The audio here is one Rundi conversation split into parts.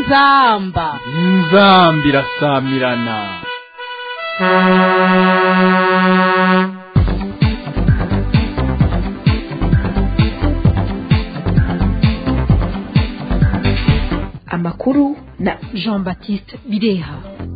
inzamba inzamba irasamirana amakuru na jean baptiste bireha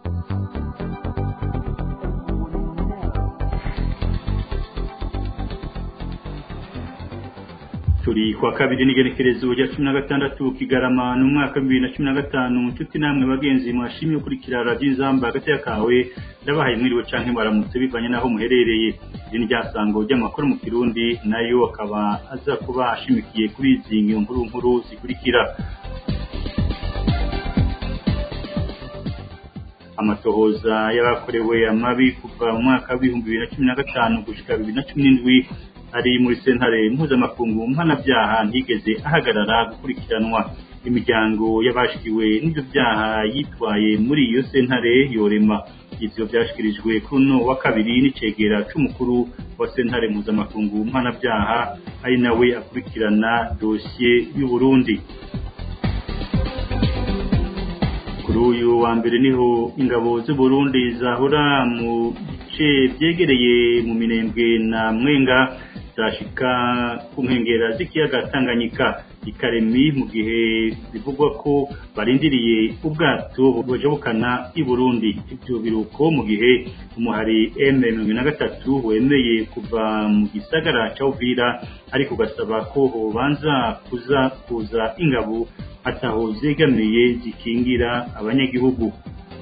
turi kwa kabiri n'igenekerezo rya cumi na gatandatu kigarama n'umwaka bibiri na cumi na gatanu nshuti namwe bagenzi mwashimye gukurikira radiyo inzamba hagati kawe ndabahaye mwiriwe canke baramutse bivanye n'aho muherereye iri ni ryasango ry'amakuru mu kirundi nayo akaba aza kuba ashimikiye kuri izi nkuru nkuru zikurikira amatohoza y'abakorewe amabi kuva mu mwaka w'ibihumbi bibiri na cumi na gatanu gushika bibiri na cumi n'indwi ari muri sentare mpuzamakungu mpanabyaha ntigeze ahagarara gukurikiranwa imiryango y'abashikiwe n'ibyo byaha yitwaye muri iyo sentare yorema ivyo vyashikirijwe kuri uno wa kabiri n'icegera c'umukuru wa sentare mpuzamakungu mpanabyaha ari nawe akurikirana dosiye y'uburundi kuri uyu wa mbere niho ingabo z'uburundi zahora mu bice vyegereye mu minembwe na mwenga zashika ku nkengera z'ikiyaga tanganyika ikaremi mu gihe bivugwa ko barindiriye ubwato bujabukana i burundi ivyo biruko mu gihe umuhari m mirongo na gatatu wemeye kuva mu gisagara ca uvira ariko ugasaba ko hobanza kuza kuza ingabo ataho zegamiye zikingira abanyagihugu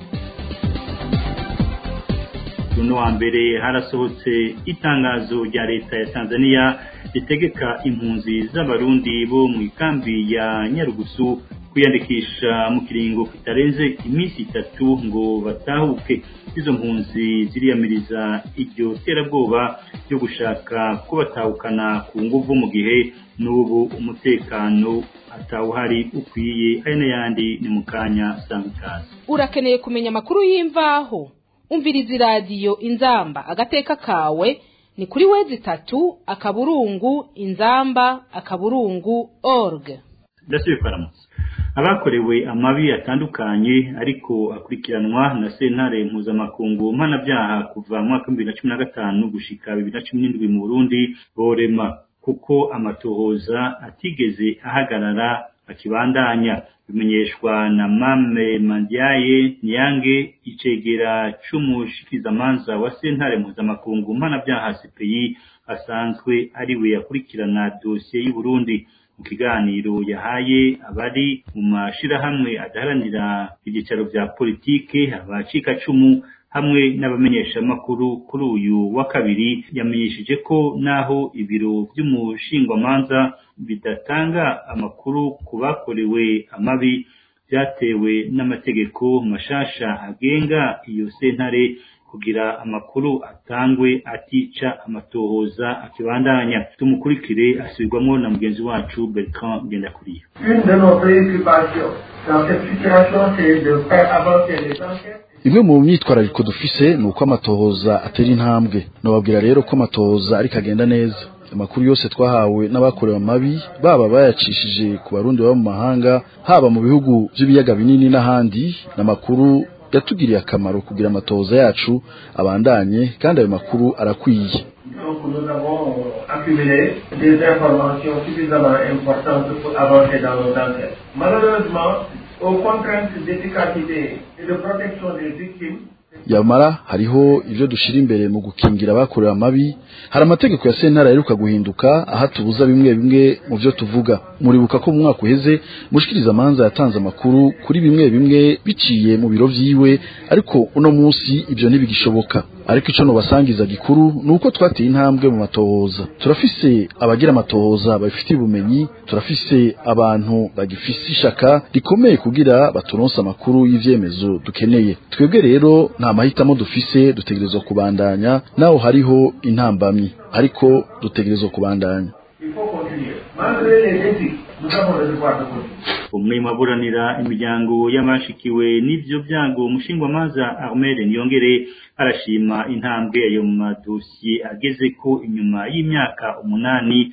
uno wa mbere harasohotse itangazo rya leta ya Tanzania ritegeka impunzi z'abarundi bo mu ikambi ya Nyarugusu kwiyandikisha mu kiringo kitarenze iminsi itatu ngo batahuke izo mpunzi ziriyamiriza iryo terabwoba ryo gushaka ko batahukana ku nguvu mu gihe n'ubu umutekano atawuhari ukwiye ari n'ayandi ni mu kanya sanga ikaze urakeneye kumenya amakuru y'imvaho umviriza iradiyo inzamba agateka kawe ni kuri wezi itatu akaburungu inzamba akaburungu org ndasubiye kwaramutse abakorewe amabi atandukanye ariko akurikiranwa na sentare mpuzamakungu mpanabyaha kuva mu mwaka w'ibibiri na cumi na gatanu gushika bibiri na cumi n'indwi mu burundi borema kuko amatohoza atigeze ahagarara akibandanya bimenyeshwa na mame mandiaye niyange icegera c'umushikizamanza wa sentare mpuzamakungu mpanabyaha cpi asanzwe ariwe yakurikirana dosiye y'uburundi mu kiganiro yahaye abari mu mashirahamwe adaharanira ibyicaro vya politike abacikacumu hamwe n'abamenyeshamakuru kuri uyu wa kabiri yamenyesheje ko naho ibiro vy'umushingwamanza bidatanga amakuru ku bakorewe amabi vyatewe n'amategeko mashasha agenga iyo sentare kugira amakuru atangwe atica amatohoza akibandanya tumukurikire asubirwamo na mugenzi wacu Bertrand Ngendakuriyo Une de nos préoccupations dans cette situation, c'est de faire avancer les enquêtes. imwe mu myitwarariko dufise ni uko amatohoza atera intambwe nababwira rero ko amatohoza ariko agenda neza amakuru yose twahawe n'abakorewe amabi baba bayacishije ku barundi baba mu mahanga haba mu bihugu by'ibiyaga binini n'ahandi n'amakuru yatugiriye akamaro kugira amatohoza yacu abandanye kandi ayo makuru arakwiye Donc nous avons accumulé des informations suffisamment importantes pour avancer dans nos enquêtes. Malheureusement, aux contraintes d'efficacité et de protection des victimes, yamara hariho ivyo dushira imbere mu gukingira abakorewe amabi hari amategeko ya sentare aheruka guhinduka aho tubuza bimwe bimwe mu vyo tuvuga muribuka ko mu mwaka uheze mushikiriza amanza yatanze amakuru kuri bimwe bimwe biciye mu biro vyiwe ariko uno musi ivyo ntibigishoboka ariko ico nobasangiza gikuru ni uko twateye intambwe mu matohoza turafise abagira amatohoza babifitiye ubumenyi turafise abantu bagifise ishaka rikomeye kugira baturonse amakuru y'ivyemezo dukeneye twebwe rero nta mahitamo dufise dutegerezwa kubandanya naho hariho intambamyi ariko dutegerezwa kubandanya il faut continuer. Malgré les défis, nous avons le devoir de continuer. umwe mu baburanira imiryango y'abashikiwe n'ivyo byago umushingwamanza Armel Niyongere arashima intambwe ayo madosiye ageze ko inyuma y'imyaka umunani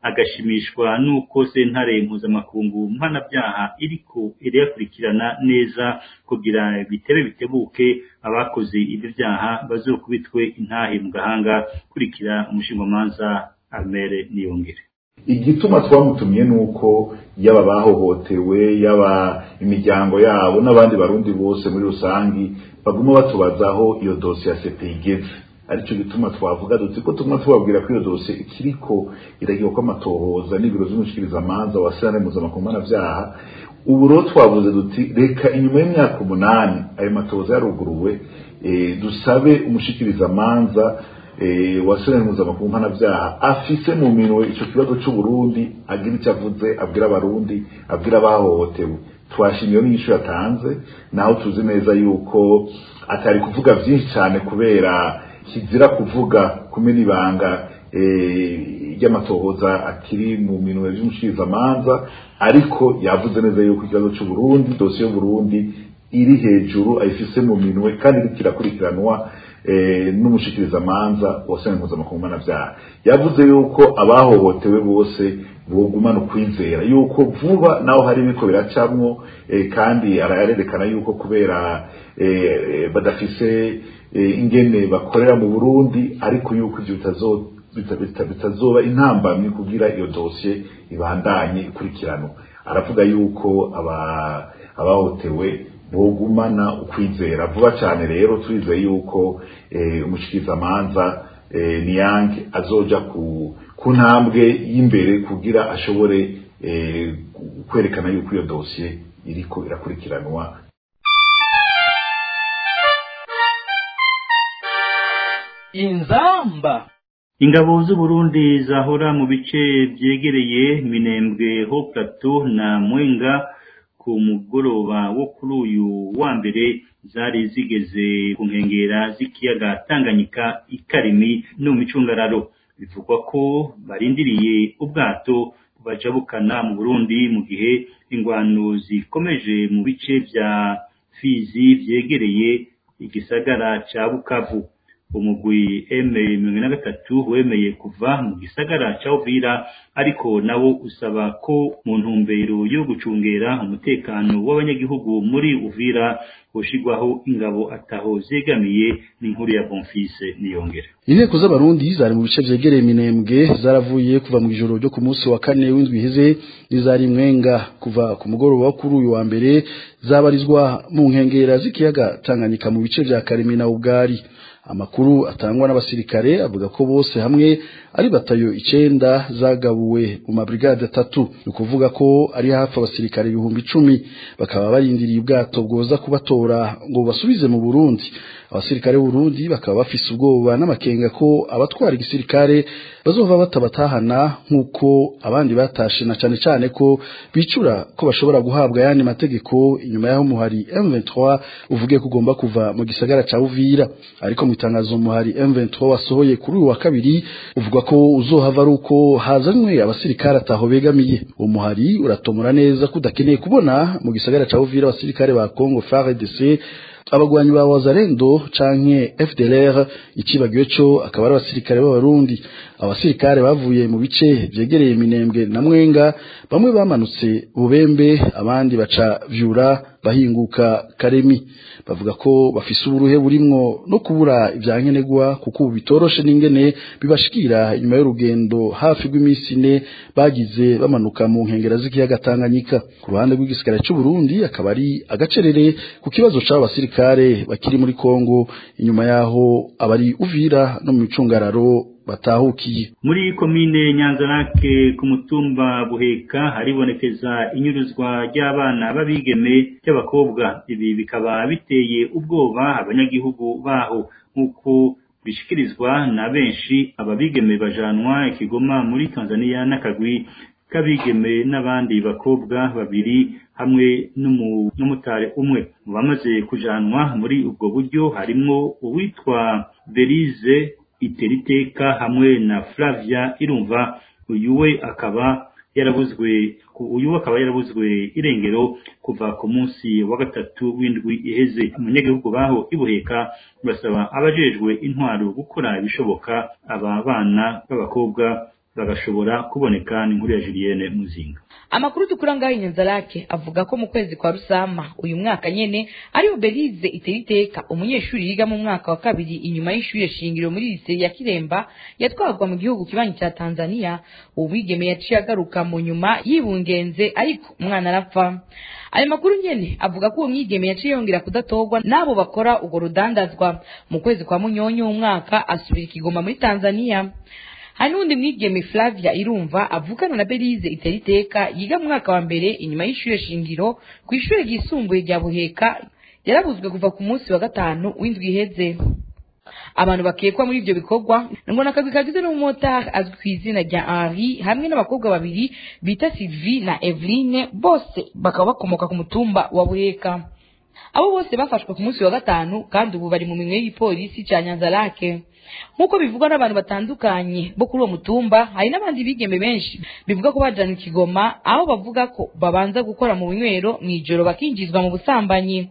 agashimishwa n'uko sentare mpuzamakungu mpanabyaha iriko irayakurikirana neza kugira bitebe bitebuke abakoze ibyo byaha bazokubitwe intahe mu gahanga kurikira umushingamanza Amere Niyongere igituma twamutumye nuko yaba bahohotewe yaba imiryango yabo n'abandi barundi bose muri rusangi baguma batubazaho iyo dosiye ya CPI igeze aricyo gituma twavuga duti ko tuguma tubabwira ko iyo dosiye ikiriko iragiye ko amatohoza n'ibiro vy'umushikirizamanza wa sentare mpuzamakungu mpanavyaha ubu rero twavuze duti reka inyuma y'imyaka umunani ayo matohoza yaruguruwe e, dusabe umushikirizamanza e, wa sentare mpuzamakungu mpanavyaha afise mu minwe ico kibazo c'uburundi agira icyo avuze abwira abarundi abwira abahohotewe twashimiye n'inyishu yatanze naho tuzi neza yuko atari kuvuga vyinshi cyane kubera kizira kuvuga kumena ibanga ry'amatohoza akiri mu minwe y'umushikirizamanza ariko yavuze neza yuko ikibazo c'uburundi dosiye y'uburundi iri hejuru ayifise mu minwe kandi iriko irakurikiranwa n'umushikirizamanza wa sena mpuzamakungu mpanavyaha yavuze yuko abahohotewe bose bogumana ukwizera yuko vuba naho hari ibiko biracamwo kandi ararerekana yuko kubera badafise ingene bakorera mu burundi ariko yuko ivyo bitazoba intambamyi kugira iyo dosiye ibandanye ikurikiranwa aravuga yuko abahotewe bogumana ukwizera vuba cyane rero turizeye yuko umushikirizamanza niyange azoja ku ntambwe y'imbere kugira ashobore kwerekana yuko iyo dosiye iriko irakurikiranwa inzamba ingabo z'uburundi zahora mu bice byegereye minembwe ho plateau na mwenga ku mugoroba wo kuri uyu wa mbere zari zigeze ku nkengera z'ikiyaga tanganyika ikarimi no mu micungararo bivugwa ko barindiriye ubwato bajabukana mu burundi mu gihe ingwano zikomeje mu bice vya fizi vyegereye igisagara ca bukavu umugwi M mirongo na gatatu wemeye kuva mu gisagara ca Uvira ariko nawo usaba ko mu ntumbero yo gucungera umutekano w'abanyagihugu muri Uvira hoshigwaho ingabo ataho zegamiye n'inkuru ya Bonfise niyongera inteko z'abarundi zari mu bice vyegereye minembwe zaravuye kuva mu ijoro ryo ku munsi wa kane w'indwi iheze n'izari mwenga kuva ku mugoroba wo kuri uyu wa mbere zabarizwa mu nkengera z'ikiyaga Tanganyika mu bice vya Karemi na Ugari amakuru atangwa n'abasirikare avuga ko bose hamwe ari batayo icenda zagabuwe mu mabrigade atatu ni ukuvuga ko ari hafi abasirikare ibihumbi icumi bakaba barindiriye ubwato bwoza kubatora ngo basubize mu Burundi abasirikare b'Uburundi bakaba bafise ubwoba n'amakenga ko abatwara igisirikare bazova batabatahana nk'uko abandi batashe na cane cane ko bicura ko bashobora guhabwa yandi mategeko inyuma y'aho muhari M23 uvuge ko ugomba kuva mu gisagara ca Uvira ariko mu itangazo muhari M23 wasohoye kuri uyu wa kabiri uvuga ko uzohava ari uko hazanywe abasirikare ataho begamiye uwo muhari uratomora neza ko udakeneye kubona mu gisagara ca Uvira abasirikare ba Congo FARDC abagwanyi ba Wazalendo canke FDLR ikibagiwe co akaba ari abasirikare b'abarundi abasirikare bavuye mu bice vyegereye minembwe na mwenga bamwe bamanutse bubembe abandi baca vyura bahinguka karemi bavuga ko bafise uburuhe burimwo no kubura ivyankenerwa kuko ubu bitoroshe n'ingene bibashikira inyuma y'urugendo hafi rw'iminsi ine bagize bamanuka mu nkengera z'ikiyaga Tanganyika ku ruhande rw'igisigara c'u Burundi akaba ari agacerere ku kibazo c'abo basirikare bakiri muri Kongo inyuma yaho abari Uvira no mu micungararo batahukiye muri komine nyanzarake ku mutumba buheka haribonekeza inyuruzwa ry'abana b'abigeme by'abakobwa ibi bikaba biteye ubwoba abanyagihugu baho nk'uko bishikirizwa na benshi ababigeme bajanwa ikigoma muri tanzania n'akagwi k'abigeme n'abandi bakobwa babiri hamwe n'umutare umwe mu bamaze kujanwa muri ubwo buryo harimwo uwitwa berize iteriteka hamwe na Flavia irumva uyu we akaba yarabuzwe uyu akaba yarabuzwe irengero kuva ku munsi wa gatatu w'indwi iheze abanyagihugu baho ibuheka basaba abajejwe intwaro gukora ibishoboka aba bana b'abakobwa bagashobora kuboneka n'inkuru ya Julienne Muzinga amakuru dukura ngaho inyanzarake avuga ko mu kwezi kwa rusama uyu mwaka nyene ariho belize itera iteka umunyeshuri yiga mu mwaka wa kabiri inyuma y'ishuri shingiro muri lise ya kiremba yatwarwa mu gihugu kibanyi cya tanzania uwo mwigeme yaciye agaruka mu nyuma yibungenze ariko umwana arapfa ayo makuru nyene avuga ko uwo mwigeme yaciye yongera kudatorwa n'abo bakora urwo rudandazwa mu kwezi kwa munyonyo w'umwaka asubira ikigoma muri tanzania hari n'undi mwigeme Flavia Irumva avukana na Belize itera iteka yiga mu mwaka wa mbere inyuma y'ishure shingiro ku ishure ryisumbuye rya Buheka yarabuzwe kuva ku munsi wa gatanu w'indwi iheze abantu bakekwa muri ivyo bikorwa ngo nakagwi kagizwe n'umumotari azwi ku izina rya Henri hamwe n'abakobwa babiri bita Sylvie na Eveline bose bakaba bakomoka ku mutumba wa Buheka abo bose bafashwe ku munsi wa gatanu kandi ubu bari mu minwe y'igipolisi ca Nyanzarake nk'uko bivugwa n'abantu batandukanye bo kuri uwo mutumba hari n'abandi bigeme benshi bivuga ko bajana ikigoma aho bavuga ko babanza gukora mu binywero mw'ijoro bakinjizwa mu busambanyi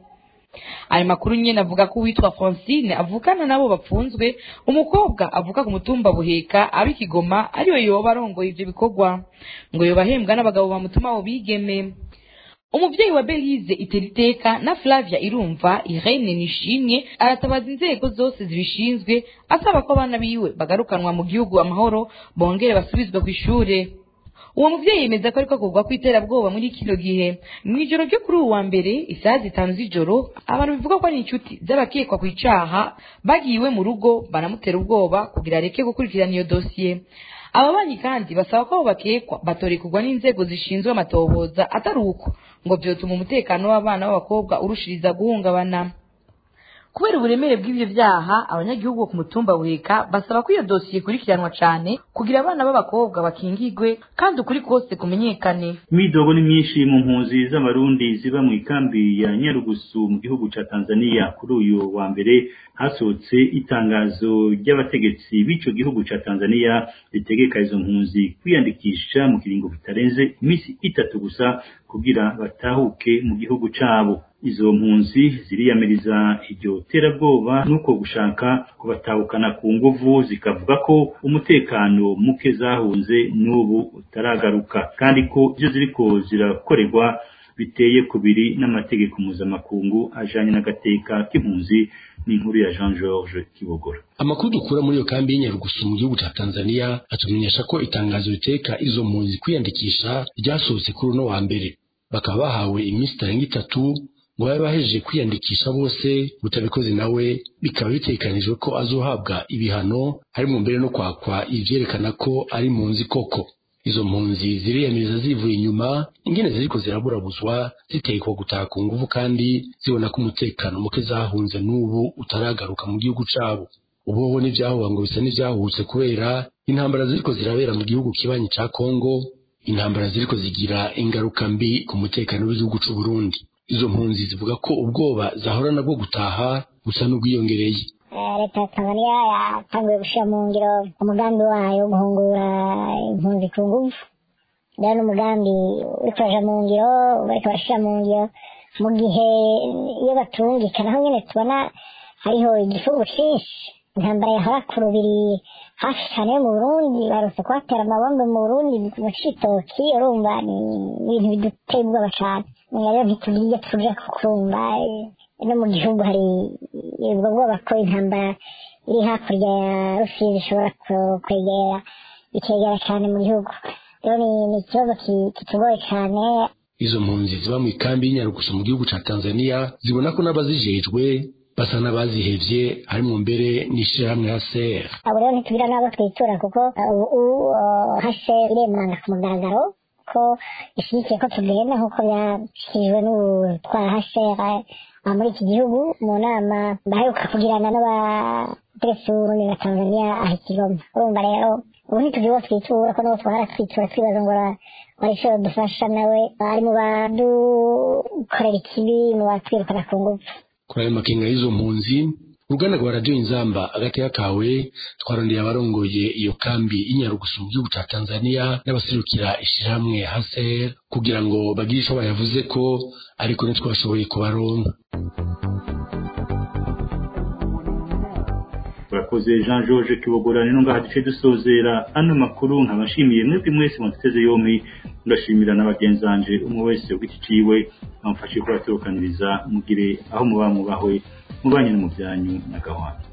ayo makuru nyene avuga ko uwitwa francine avukana nabo bapfunzwe umukobwa avuka ku mutumba buheka aba ikigoma ariwe yoba arongoye ivyo bikorwa ngo yoba ahembwa n'abagabo bamutuma abo bigeme umuvyeyi wa belize itera iteka na flavia irumva irene nishimye aratabaza inzego zose zibishinzwe asaba ko abana biwe bagarukanwa mu gihugu amahoro bongere basubizwe kw'ishure uwo muvyeyi yemeza ko ariko akorwa kw'iterabwoba muri kino gihe mw'ijoro ryo kuri uwu wa mbere isaha zitanu z'ijoro abantu bivuga ko ari inshuti z'abakekwa ku icaha bagiye iwe mu rugo baramutera ubwoba kugira areke gukurikirana iyo dosiye aba banyi kandi basaba ko abo bakekwa batorekurwa n'inzego zishinzwe amatohoza atari uko ngo vyotuma umutekano w'abana b'abakobwa urushiriza guhungabana kubera uburemere bw'ivyo vyaha abanyagihugu bo ku mutumba buheka basaba ko iyo dosiye ikurikiranwa cane kugira abana b'abakobwa bakingigwe kandi ukuri kose kumenyekane imidogo ni myinshi mu mpunzi z'abarundi ziba mu ikambi ya nyarugusu mu gihugu ca tanzania kuri uyu wa mbere hasohotse itangazo ry'abategetsi b'ico gihugu ca tanzania ritegeka izo mpunzi kwiyandikisha mu kiringo kitarenze imisi itatu gusa kugira batahuke mu gihugu cabo izo mpunzi ziriyamiriza iryo terabwoba nuko gushaka kubatahukana ku nguvu zikavuga ko umutekano muke zahunze n'ubu utaragaruka kandi ko ivyo ziriko zirakorerwa biteye kubiri n'amategeko mpuzamakungu ajanye n'agateka k'impunzi n'inkuru ya Jean Georges Kibogora amakuru dukura muri iyo kambi y'inyarugusu mu gihugu ca Tanzania atumenyesha ko itangazo riteka izo mpunzi kwiyandikisha ryasohotse kuri uno wa mbere bakaba bahawe iminsi itarenga itatu ngo babe bahejeje kwiyandikisha bose utabikoze nawe bikaba bitekanijwe ko azohabwa ibihano harimo mbere no kwakwa ivyerekana ko ari mpunzi koko izo mpunzi ziriyamiriza zivuye inyuma ingene ziriko ziraburabuzwa zitekwa gutaha ku nguvu kandi zibona ko umutekano muke zahunze n'ubu utaragaruka mu gihugu cabo ubuho n'ivyahuba ngo bisa n'ivyahutse kubera intambara ziriko zirabera mu gihugu kibanyi ca kongo intambara ziriko zigira ingaruka mbi ku mutekano w'igihugu c'u Burundi izo mpunzi zivuga ko ubwoba zahorana bwo gutaha busa n'ubwiyongereye leta ya tanzania yatanguye gushyira mu ngiro umugambi wayo wo guhungura impunzi ku ngufu rero n'umugambi uri kuraja mu ngiro bariko barashyira mu ngiro mu gihe iyo batungika naho nyene tubona hariho igifungu cinshi intambara yahora ku rubiri hafi cyane yo mu burundi barutse kuhatera amabombe mu burundi mu citoki urumva ni ibintu biduteye ubwoba cane rero ntitugiye tuja kukumva no mu gihugu hari ubwo bwoba ko intambara iri hakurya ya rusizi ishobora kwegera ikegera cyane mu gihugu rero ni ikibazo kitugoye cyane izo mpunzi ziba mu ikambi y'inyarugusu mu gihugu ca tanzania zibona ko n'abazijejwe basa n'abazihevye harimo mbere n'ishirahamwe haser abo rero ntitugira n'abo twitura kuko ubu hase iremanga ku mugaragaro ko ishyigikiye ko tugenda nk'uko byashyikirijwe n'utwara hasera muri iki gihugu mu nama baheruka kugirana n'abategetsi b'uburundi na tanzania aha ikigoma urumva rero ubu ntitugira uwo twitura ko n'uwo twahora twitura twibaza ngo wari ishobora dufasha nawe ari mu badukorera ikibi mu batwirukana ku ngufu kuri ayo makenga y'izo mpunzi uruganda rwa radiyo inzamba agateka kawe twarondeye abarongoye iyo kambi y'inyarugusu mu gihugu ca tanzania n'abaserukira ishirahamwe haser kugira ngo bagire ico bayavuze ko ariko ntitwashoboye kubaronka urakoze jean george kibogora rero ngaha duce dusozera ano makuru nkabashimiye mwebwe mwese muteze yombi ndashimira na bagenzi banje umwe wese ugiti ciwe bamfashe kubatorokaniriza mugire aho muba mubahwe mubanye no mu byanyu na gahwana